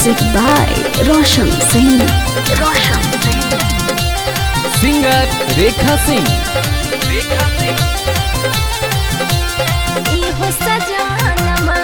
Music by Roshan Singh. Roshan Singh. Singer Rekha Singh इहो सजानमा,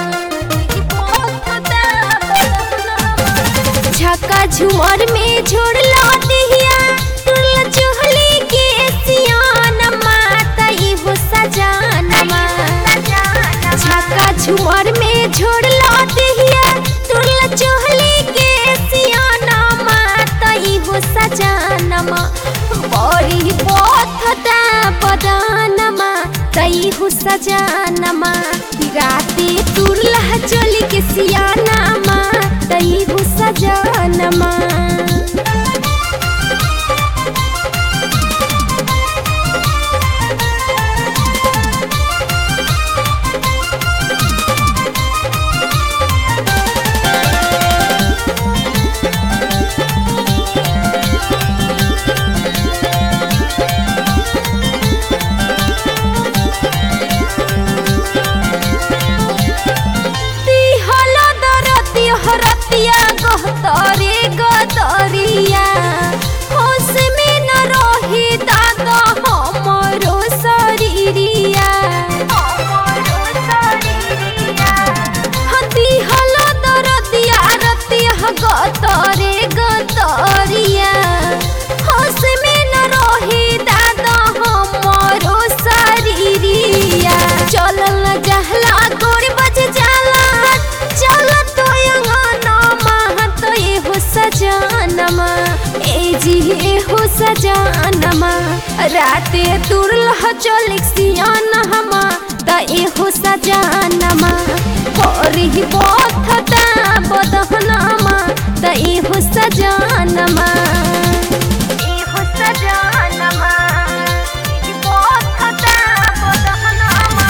झक्का झुमर में झोड़ला दिहिया तुरला चोहली के सियानमा त इहो सजानमा झक्का झुमर में झोड़ला दिहिया तुरला चोहली के सियानमा त इहो सजानमा बड़ी पथता बदानमा त इहो सजानमा राते तुरला चोली के सियानमा त इहो सजानमा तिहला दरती हरतिया गहतरे गदरिया होश में न रही दादा हमरो शरीरिया तिहला दरतिया रतिया गतरे गदरिया होश में न रही दादा हमरो शरीरिया चलल जहला गोड़ बज जाला चल तो अंगनमा तो एहो सजानमा ए जी एहो सजानमा राते तुरल चल सियानमा त एहो सजानमा होरी बोथता बदहनमा त एहो सजानमा एहो सजानमा बोथता बदहनमा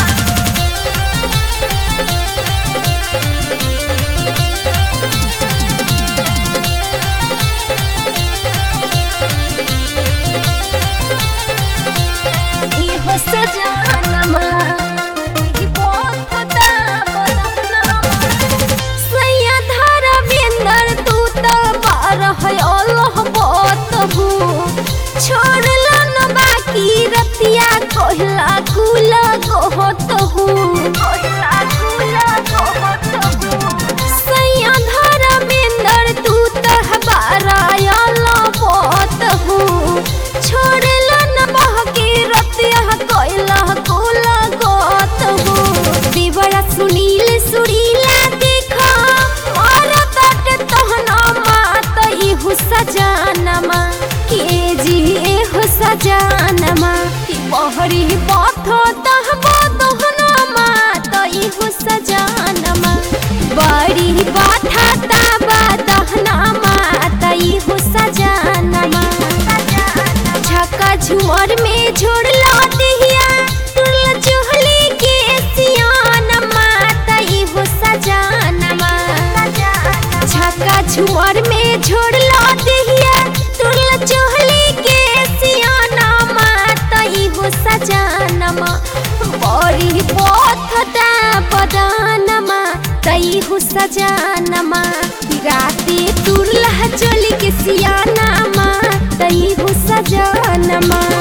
इहो सजानमा ई बोथता बदहनमा सैया धारा बेंदर तू त बारह अल्लाह बतबू छोड़ला न बाकी रतिया कहला कुला कहतहू कहला कुला कहतहू सैया धारा बेंदर तू त बारह अल्लाह बतबू छोड़ला न बाकी रतिया कहला कुला कहतहू देवरा सुनील सुरीला देखा मारा बाट तहना मात इहु सजानमा के जी एहु सजानमा कि बहरी पथ तहबो तहना मात इहु सजानमा बड़ी बाथा ताबा तहना मात इहु सजानमा झक्का झुमर में झोड़ला दिहिया तुरला चोहली के सियानमा त इहो सजानमा झक्का झुमर में झोड़ला दिहिया तुरला चोहली के सियानमा त इहो सजानमा बड़ी पथता बदानमा त इहो सजानमा राते तुरला चोली के सियानमा त इहो सजानमा